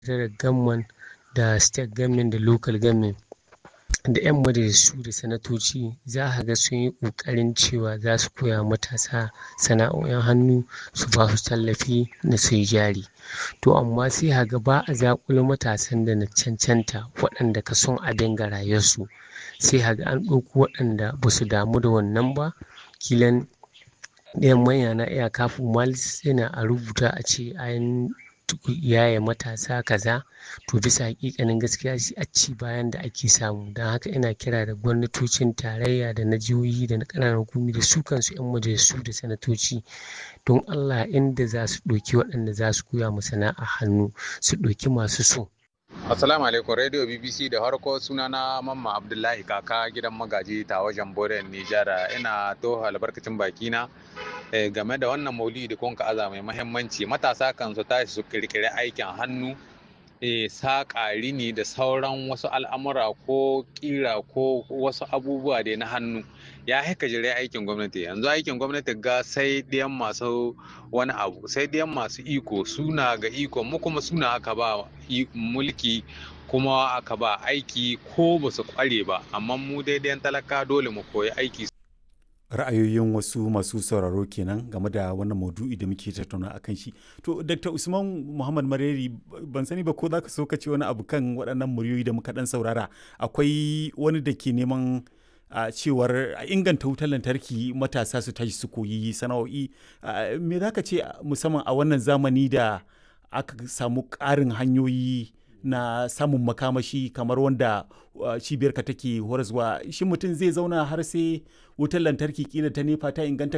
da gamman da state government da local government da 'yan majalisu da sanatoci za ka ga sun yi ƙoƙarin cewa za su koya matasa sana'o'in hannu su ba su tallafi na su yi jari to amma sai ka ga ba a zaƙulo matasan da na cancanta waɗanda ka son abin ga rayuwarsu sai ka ga an ɗauko waɗanda ba su damu da wannan ba kilan ɗayan manya na iya kafin malis yana a rubuta a ce an yaye matasa kaza to bisa hakikanin gaskiya shi a ci bayan da ake samu don haka ina kira da gwamnatocin tarayya da na jihohi da na ƙananan hukumi da su kansu 'yan majalisu da sanatoci don allah inda za su ɗauki waɗanda za su koya mu sana'a hannu su ɗauki masu so Assalamu alaikum Radio BBC da harko sunana Mamma Abdullahi kaka gidan magaji ta wajen Boren Nijar ina to albarkacin bakina game da wannan maulidi da kun aza mai mahimmanci matasa kan su tashi su kirkiri aikin hannu saƙa rini da sauran wasu al'amura ko ƙira ko wasu abubuwa da na hannu ya haika jire aikin gwamnati yanzu aikin gwamnati ga sai ɗiyan masu wani abu sai ɗiyan masu iko suna ga iko mu kuma suna aka ba mulki kuma aka ba aiki ko ba su kware ba amma mu daidai talaka dole mu koyi aiki ra'ayoyin wasu masu sauraro kenan game da wannan maudu'i da muke tattauna a kan shi to dr usman muhammad mareri ban sani ba ko za ka so ka ce wani abu kan waɗannan muryoyi da muka ɗan saurara akwai wani da ke neman a cewar a inganta wutar lantarki matasa su tashi su koyi sana'o'i me za ka ce musamman a wannan zamani da aka samu ƙarin hanyoyi na samun makamashi kamar wanda cibiyarka take horaswa shi mutum zai zauna har sai wutar lantarki kila ta nefa ta inganta